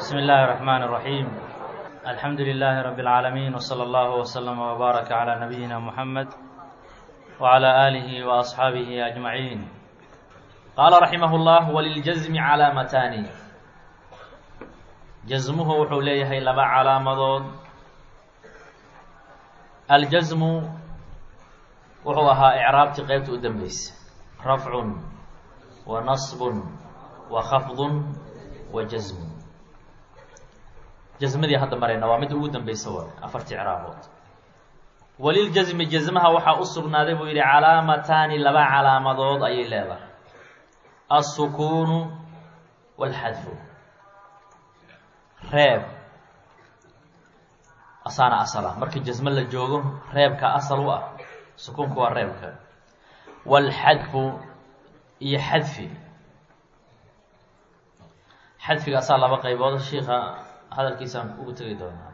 بسم الله الرحمن الرحيم الحمد لله رب العالمين وصلى الله وسلم وبارك على نبينا محمد وعلى آله وأصحابه أجمعين قال رحمه الله وللجزم علامتان جزمه wuxuu leeyahay laba calaamadood aljasmu wuxuu ahaa icraabtii qeybta u dambeysa rafcun wa nasbun wa khafdun wa jasmun jasmadii hadda marayna waa midda ugu dambeysa waay afartii icraabood waliljasmi jasmaha waxaa u sugnaaday buu yidhi calaamataani laba calaamadood ayay leedahay alsukuunu walxadfu reeb asaana asala markii jasmo la joogo reebka asal u ah sukuunku waa reebka walxadfu iyo xadfi xadfiga asaa laba qaybood shiika hadalkiisaan ugu tegi doonaa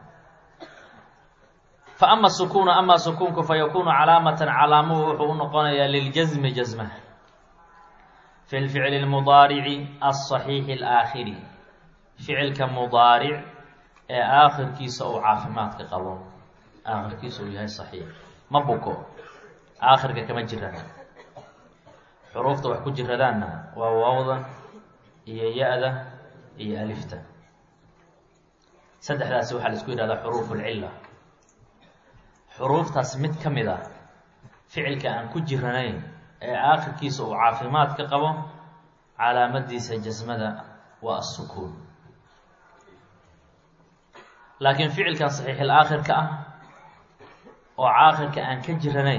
fa ama sukuunu amaa sukuunku fa yakuunu calaamatan calaamuhu wuxuu u noqonayaa liljasmi jasmaha fi lficli lmudaarici alصaxiixi alaakhiri ficilka mudaaric ee aakhirkiisa uu caafimaadka qabo aakhirkiisa uu yahay saxiix ma buko aakhirka kama jirana xuruufta wax ku jiradaanna waa waawda iyo ya-da iyo alifta saddexdaasi waxaa la isku yihahdaa xuruuf lcilla xuruuftaas mid ka mid a ficilka aan ku jiranayn ee aakhirkiisa uu caafimaad ka qabo calaamadiisa jasmada waa asukuun laakiin ficilkan saxiixil aakhirka ah oo caakhirka aan ka jiranayn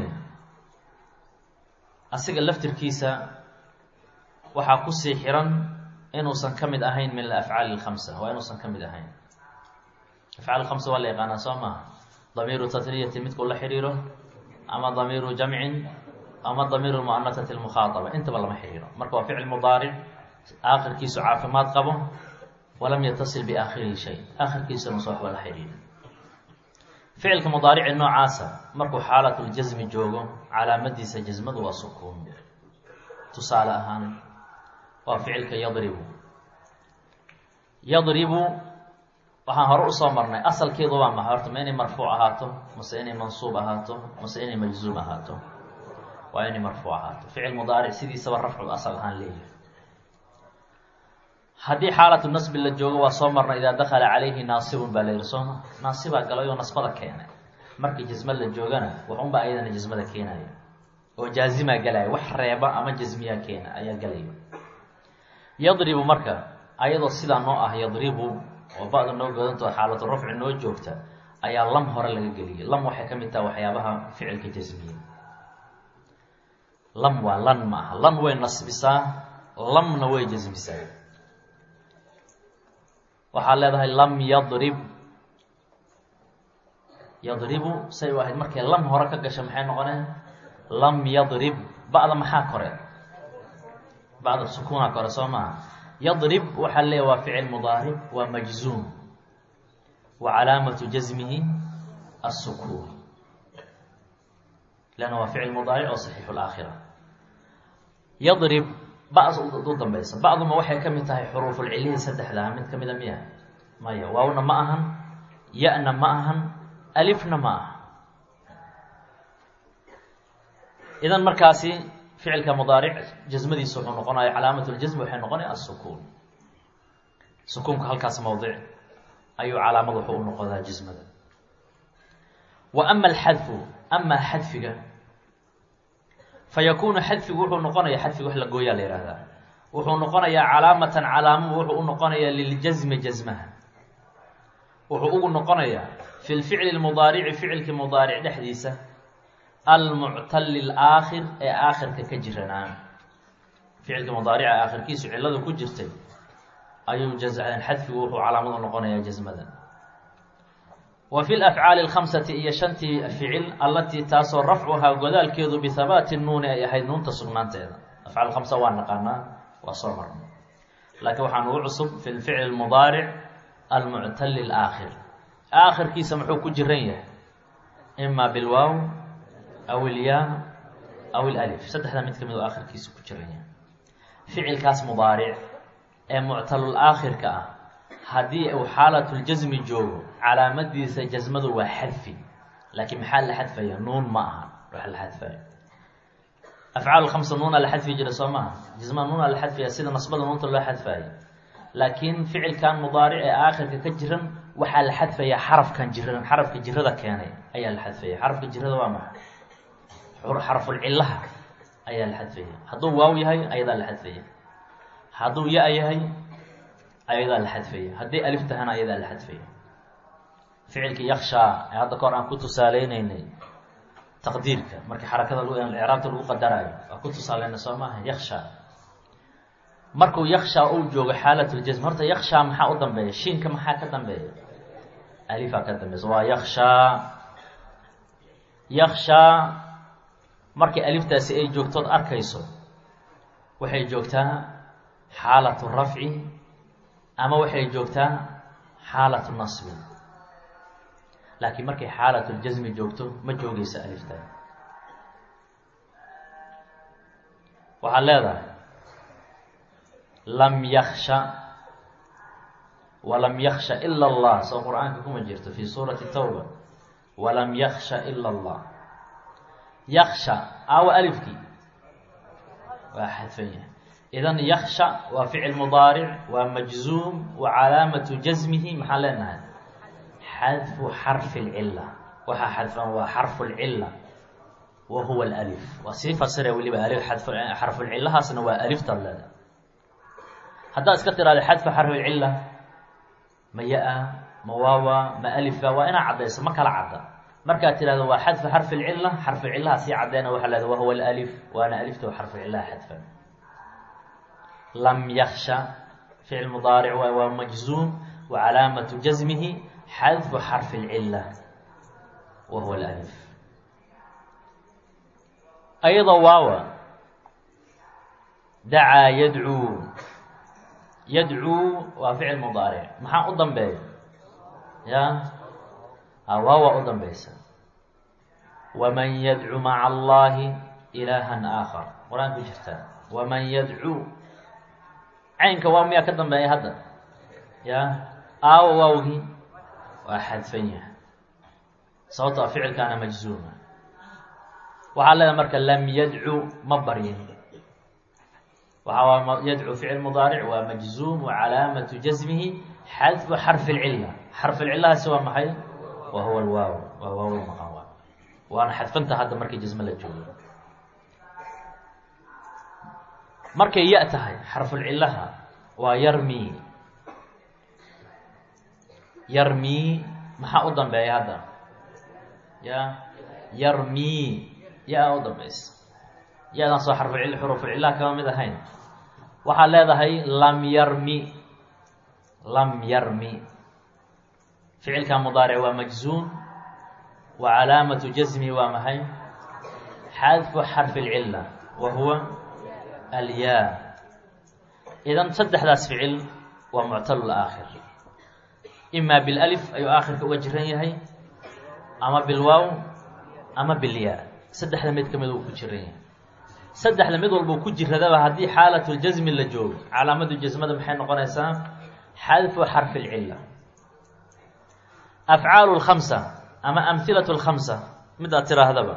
asiga laftirkiisa waxaa kusii xiran inuusan ka mid ahayn min alafcaali alkhamsa waa inuusan ka mid ahayn afcaal khamsa waa la yaqaanaa soo maha damiiru tatriyati midkuu la xiriiro ama damiiru jamcin ama damiiru muanasati lmukhaataba intaba lama xiriiro marka waa ficil mudaaric aakhirkiisu caafimaad qabo walam yatasil biaakhirihi shay aakhirkiisa mase waxba la xiriira ficilka mudaarici noocaasa markuu xaalatljasmi joogo calaamadiisa jasmadu waa sukuun tusaale ahaan waa ficilka yadribu yadribu waxaan hore usoo marnay asalkeedu waa maxa horta ma inay marfuuc ahaato mase inay mansuub ahaato mase inay majzuum ahaato waa inay marfuuc ahaato ficil mudaaric sidiisaba rafcu asal ahaan leeyahay haddii xaalatu nasbi la joogo waa soo marnay idaa dakala calayhi naasibun baa la yihi sooma naasibaa galay oo nasbada keenay markii jasma la joogana waxunba ayadana jasmada keenaya oo jaazimaa galaya wax reeba ama jasmiyaa keena ayaa galaya yadribu marka ayadoo sidaa noo ah yadribu oo ba-da noo godantao xaalatu rafci noo joogta ayaa lam hore laga geliyay lam waxay ka mid taha waxyaabaha ficilka jasmiya lam waa lan ma aha lan way nasbisaa lamna way jasmisaa waxaad leedahay lam yadrib yadribu say u ahayd markay lam hore ka gasha maxay noqoneen lam yadrib ba-da maxaa kore bacda sukuuna kore soo maaha yadrib waxaa leeya waa ficil mudaaric waa majzuum wa calaamatu jasmihi asukuun leanna waa ficil mudaaric oo saxiixu laakhira yadrib ba u dambeysa bacduma waxay ka mid tahay xuruufulcilihi saddexdaa mid ka mida miya maya waawna ma ahan ya-na ma ahan alifna ma aha idan markaasi ficilka mudaaric jasmadiisa wuxuu noqonaya calaamatuljasmi waxay noqonaya asukuun sukuunka halkaas mowdic ayuu calaamad wuxuu u noqodaa jasmada wa ama alxadfu amaa xadfiga fa yakuunu xadfigu wuxuu noqonaya xadfiga wax la gooyaa la yihahdaa wuxuu noqonayaa calaamatan calaamo wuxuu u noqonayaa liljasmi jasmaha wuxuu ugu noqonayaa fi lficli lmudaarici ficilkii mudaaric dhexdiisa almuctali laakhir ee aakhirka ka jiranaa ficilkii mudaarica aakhirkiisu cilladu ku jirtay ayuu xadfigu wuxuu calaamad u noqonayaa jasmada wa fi lafcaali alkhamsati iyo shantii ficil allatii taasoo rafcuhaa godaalkeedu bihabaati nuuni ay ahayd nuunta sugnaanteeda afcaal khamsa waa naqaanaa waa soo marnay laakiin waxaa nugu cusub fi lficli mudaaric almuctali laakhir aakhirkiisa muxuu ku jiran yahay ima bilwaaw aw ilyaa aw ilalif saddexdaa mid ka mid oo aakhirkiisa ku jiran yahay ficilkaas mudaaric ee muctalul aakhirka ah haddii uu xaalatljasmi joogo calaamadiisa jasmadu waa xadfi laakiin maxaa la xadfaya nuun ma aha wax la xadfaya afcaal khamsa nuuna la xadfi jira soo maaha jasmada nuuna la xadfaya sida nasbada nuunta loo xadfayo laakiin ficilkan mudaaric ee aakhirka ka jiran waxaa la xadfayaa xarafkan jiran xarafka jirada keenay ayaa la xadfaya xarafka jirada waa maxay xarfulcillaha ayaa la xadfaya hadduu waaw yahay ayadaa la xadfaya hadduu ya yahay ayadaa la xadfaya haddii alif tahana ayadaa la xadfaya ficilkii yakshaa ee hadda kahor aan ku tusaaleyneynay taqdiirka markii xarakada icraabta lagu qadaraayo waa ku tusaaleyna soo maaha yakshaa markuu yakshaa uu joogo xaalatljasm horta yakshaa maxaa u dambeeya shiinka maxaa ka dambeeya alifaa ka dambeysa waa yakshaa yakshaa markii aliftaasi ay joogtood arkayso waxay joogtaa xaalatu rafci ama waxay joogtaa xaalatu nasbi laakiin markay xaalatljasmi joogto ma joogeysa alifta waxaad leedahay lam yaksha walam yaksha ila allah soo qur-aanka kuma jirto fi suurati tawba walam yaksha ila allah yaksha aawa alifkii waa xadfan yahay idan yaksha waa ficil mudaaric waa majzuum wa calaamatu jasmihi maxaan leenahay xadfu xarfi lcila waxaa xadfan waa xarfu lcila wa huwa alif waa sii fasira weliba alif xarfulcilahaasna waa aliftaad leedahay haddaad iska tiraada xadfu xarfilcila ma ya-a ma waawa ma alifa waa inaa caddayso ma kala cadda markaad tirahdo waa xadfu xarfi lcila xarfucilaha sii caddeena waxaa leeda wahuwa alif waana alifta xarfucilaha xadfan lam yaksha ficil mudaaric waay waa majzuum wa calaamatu jasmihi xadfu xarfi lcila wa huwa alif ayadoo waawa dacaa yadcuu yadcuu waa ficil mudaaric maxaa u dambeeya ya waawa u dambeysa waman yadcu maca allahi ilaahan aakhar qur-aan ku jirtaa waman yadcuu caynka waa miyaa ka dambeeya hadda ya aawa waawgii waa xadfan yahay sababto a ficilkaana majzuuma waxaa leedahay marka lam yadcu ma baryin waxaa yadcu ficil mudaaric waa majzuum wa calaamatu jasmihi xadfu xarfi lcila xarfi lcilahaasi waa maxay wa huwa alwaaw waa waaw maqan waa waana xadfanta hadda markii jasme la joogo markay ya tahay xarfulcilaha waa yarmi yarmi maxaa u dambeeya hadda ya yarmi ya u dambeysa ya-dan soo xarfucil xuruufulcilaha kama mid ahayn waxaad leedahay lam yarmi lam yarmi ficilka mudaaric waa majzuum wa calaamatu jasmi waa maxay xadfu xarfi lcila wa huwa alyaa idan saddexdaas ficil waa muctalul aakhir imaa bilalif ayuu aakhirka uga jiran yahay ama bilwaaw ama bilyaa saddexda mid ka mid uu ku jiran yahay saddexda mid walbuu ku jiradaba haddii xaalatljasmi la joogo calaamadu jasmada maxay noqonaysaa xadfu xarfi lcila afcaalu lkhamsa ama amhilatu lkhamsa midaad tiraahdaba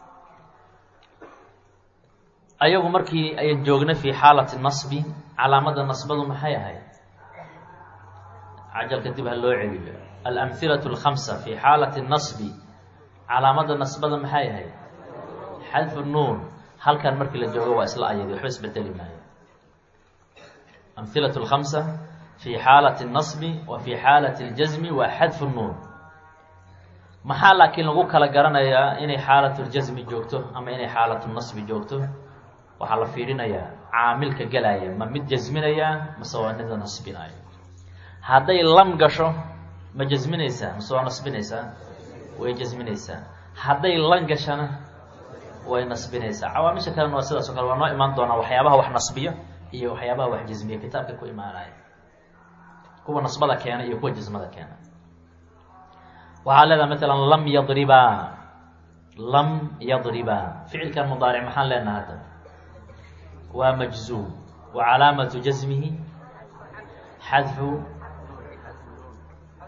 ayagu markii ayan joogna fi xaalati nasbi calaamada nasbadu maxay ahayd cajalka dib ha loo celiyo alamhilatu lkhamsa fi xaalati nasbi calaamada nasbada maxay ahayd xadfu nuun halkan markii la joogo waa isla ayadi waxba isbedeli maayo amhilatu lkhamsa fi xaalati nasbi wa fi xaalati ljasmi waa xadfu nuun maxaa laakiin lagu kala garanayaa inay xaalatljasmi joogto ama inay xaalatu nasbi joogto waxaa la fiirinayaa caamilka gelaya ma mid jasminayaa mase waa mida nasbinaayo hadday lam gasho ma jasminaysaa mase waa nasbinaysaa way jasminaysaa hadday lan gashana way nasbinaysaa cawaamisha kalena waa sidaas o kale waa noo imaan doonaa waxyaabaha wax nasbiya iyo waxyaabaha wax jasmiya kitaabka ku imaanaya kuwa nasbada keena iyo kuwa jasmada keena waxaa leedaha maalan lam yadribaa lam yadribaa ficilkan mudaaric maxaan leenaha hadda waa majzuum wa calaamatu jasmihi xadfu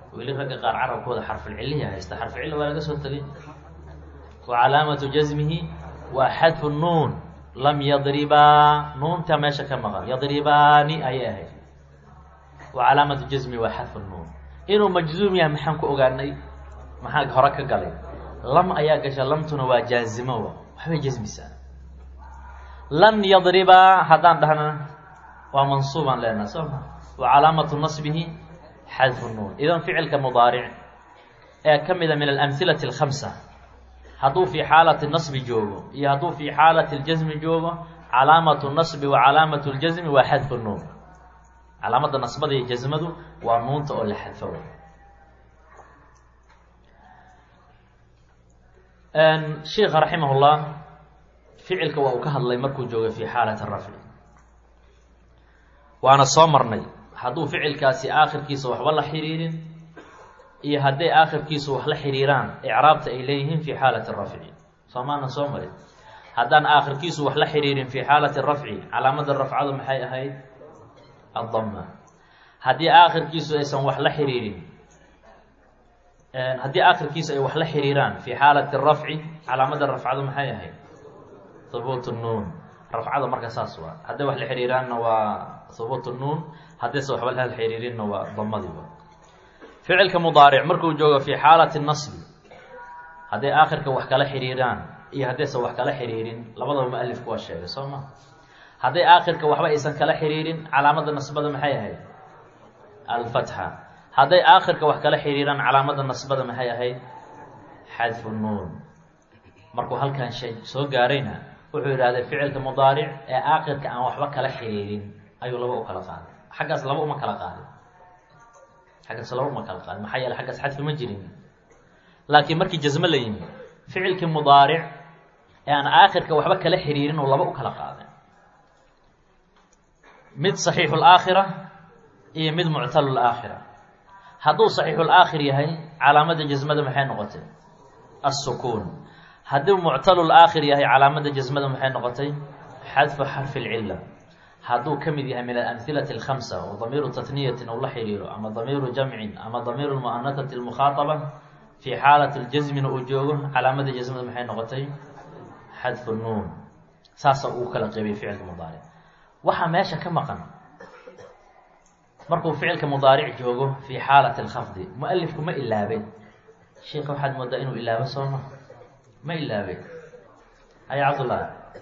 weli ragga qaar carabkooda xarfulciliya haysta xarfucilla waa laga soo tegay wa calaamatu jasmihi waa xadfu nuun lam yadribaa nuunta meesha ka maqan yadribaani ayay ahayd wa calaamatu jasmihi waa xadfu nuun inuu majzuum yahay maxaan ku ogaanay maxaa hore ka galay lam ayaa gasha lamtuna waa jaazimo waxbay jasmisaa lan yadribaa haddaan dhahna waa mansuubaan leenaha soo ma wa calaamatu nasbihi xadfu nuun idan ficilka mudaaric ee ka mida min alamhilati alkhamsa hadduu fii xaalati nasbi joogo iyo hadduu fii xaalati ljasmi joogo calaamatu nasbi wa calaamatu ljasmi waa xadfu nuun calaamadda nasbada iyo jasmadu waa nuunta oo la xadfo sheika raximah llah ficilka waa uu ka hadlay markuu joogay fii xaalati rafci waana soo marnay hadduu ficilkaasi aakhirkiisa waxba la xiriirin iyo hadday aakhirkiisu wax la xiriiraan icraabta ay leeyihiin fii xaalati rafci soomaanan soo marin haddaan aakhirkiisu wax la xiriirin fii xaalati rafci calaamada rafcadu maxay ahayd addama haddii aakhirkiisu aysan wax la xiriirin haddii aakhirkiisu ay wax la xiriiraan fii xaalati rafci calaamada rafcadu maxay ahayd hubuut nuun rafcada marka saas waa hadday wax la xiriiraanna waa hubuut nuun haddayse waxba la xiriirinna waa damadiiba ficilka mudaaric markuu joogo fii xaalati nasbi hadday aakhirka wax kala xiriiraan iyo haddaysan wax kala xiriirin labadaba mualifku waa sheegay soo ma hadday aakhirka waxba aysan kala xiriirin calaamada nasbada maxay ahayd alfatxa hadday aakhirka wax kala xiriiraan calaamada nasbada maxay ahayd xadfu nuun markuu halkan shay soo gaarayna wuxuu yidhahday ficilka mudaaric ee aakhirka aan waxba kala xiriirin ayuu laba u kala qaaday xaggaas laba uma kala qaadin xaggaas laba uma kala qaadin maxaa yeele xaggaas xadfi ma jirin laakiin markii jasmo la yimi ficilkii mudaaric ee aan aakhirka waxba kala xiriirin oo laba u kala qaaday mid saxiixu laakhira iyo mid muctalu laakhira hadduu saxiixu laakhir yahay calaamada jasmada maxay noqotay assukuun hadduu muctalu laakhir yahay calaamada jasmada maxay noqotay xadfu xarfi lcila hadduu ka mid yahay min alamhilati alkhamsa oo damiiru tatniyatin uu la xiriiro ama damiiru jamcin ama damiiru lmu'anatati almukhaataba fii xaalati ljasmina uu joogo calaamada jasmada maxay noqotay xadfu nuun saasa uu kala qeybiyay ficilka mudaaric waxaa meesha ka maqan markuu ficilka mudaaric joogo fii xaalati alkhafdi mualifku ma ilaabay sheika waxaad moodaa inuu ilaabo sooma ma ilaabay haya cabdullah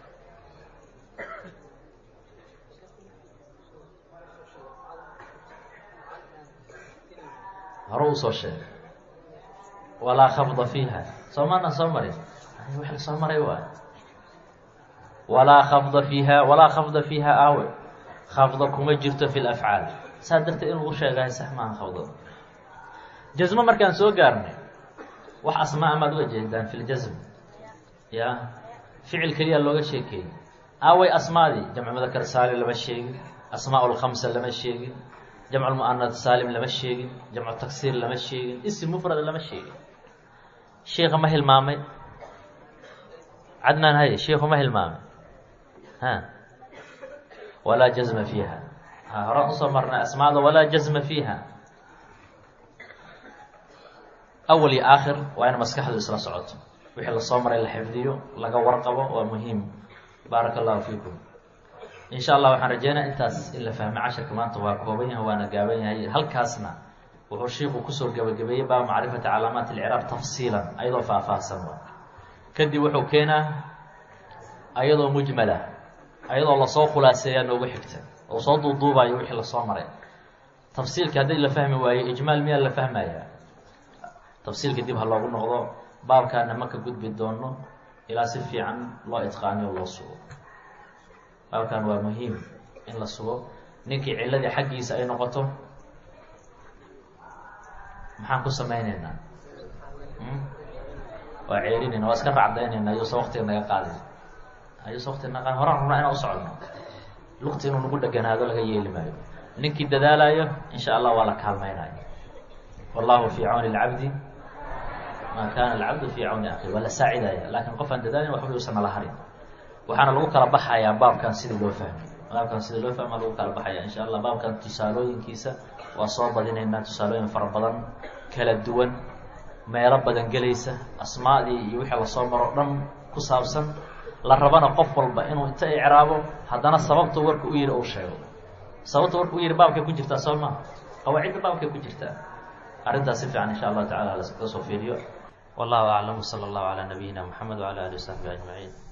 hore uu soo sheegay walaa khafda fiiha soo maana soo marin wax la soo maray waay walaa khafda fiiha walaa khafda fiiha aawe khafda kuma jirto fi lafcaal saa darteed in lagu sheegahay sax maaha khafdada jasmo markaan soo gaarnay wax asmaa amaad uga jeedaan fi ljasm ya ficil keliya looga sheekeeyey aaway asmaadii jamcu mudakar saalim lama sheegin asmaa lkhamsa lama sheegin jamcu lmu'anad saalim lama sheegin jamcu taksiir lama sheegin isim mufrad lama sheegin sheika ma hilmaamay cadnaan haye sheiku ma hilmaamay ha walaa jazma fiiha ha horaan usoo marnay asmaada walaa jazma fiiha awal iyo aakhir waa in maskaxdu isla socoto wixii lasoo maray la xifdiyo laga warqabo waa muhiim baaraka allahu fiikum in sha allah waxaan rajeynaya intaas in la fahmay casharka maanta waa kooban yahay waana gaaban yahay halkaasna wuxuu shiiku kusoo gabagabeeyey baa macrifati calaamaat alciraab tafsiilan ayadoo faahfaahsan kadib wuxuu keenaa ayadoo mujmala ayadoo lasoo khulaaseeyaa noogu xigta oo soo duuduubayo wixii lasoo maray tafsiilka haddii la fahmi waayo ijmaal miyaa la fahmayaa tafsiilka dib ha loogu noqdo baabkaana ma ka gudbi doono ilaa si fiican loo itqaaniyo loo sugo baabkan waa muhiim in la sugo ninkii ciladii xaggiisa ay noqoto maxaan ku samayneynaa waa ceerinayna waa iska racdaynayna ayuusa waktiga naga qaadin ayuusa waktiga naga qaadin horaan rabnaa inaan u socono lugta inuu nagu dheganaado laga yeeli maayo ninkii dadaalayo in sha allah waa la kaalmaynayo wallahu fii cawni lcabdi maa kaana alcabdu fii cawni akhi waa la saacidaya laakiin qof aan dadaalin waxba yuusan nala harin waxaana lagu kala baxayaa baabkan sidii loo fahmay baabkan sidii loo fahma lagu kala baxaya insha allah baabkan tusaalooyinkiisa waa soo badinaynaa tusaalooyin fara badan kala duwan meelo badan gelaysa asmaadii iyo wixii lasoo maro dhan ku saabsan la rabana qof walba inuu inta icraabo haddana sababta warka u yihi uu sheego sababta warka u yihi baabkay ku jirtaa soo maha qawaacidda baabkay ku jirtaa arrintaas si fiican insha allahu tacala laska soo fiiriyo wallahu aclam wsala allahu calaa nabiyina moxamed wcala alihi wasaxbi ajmaciin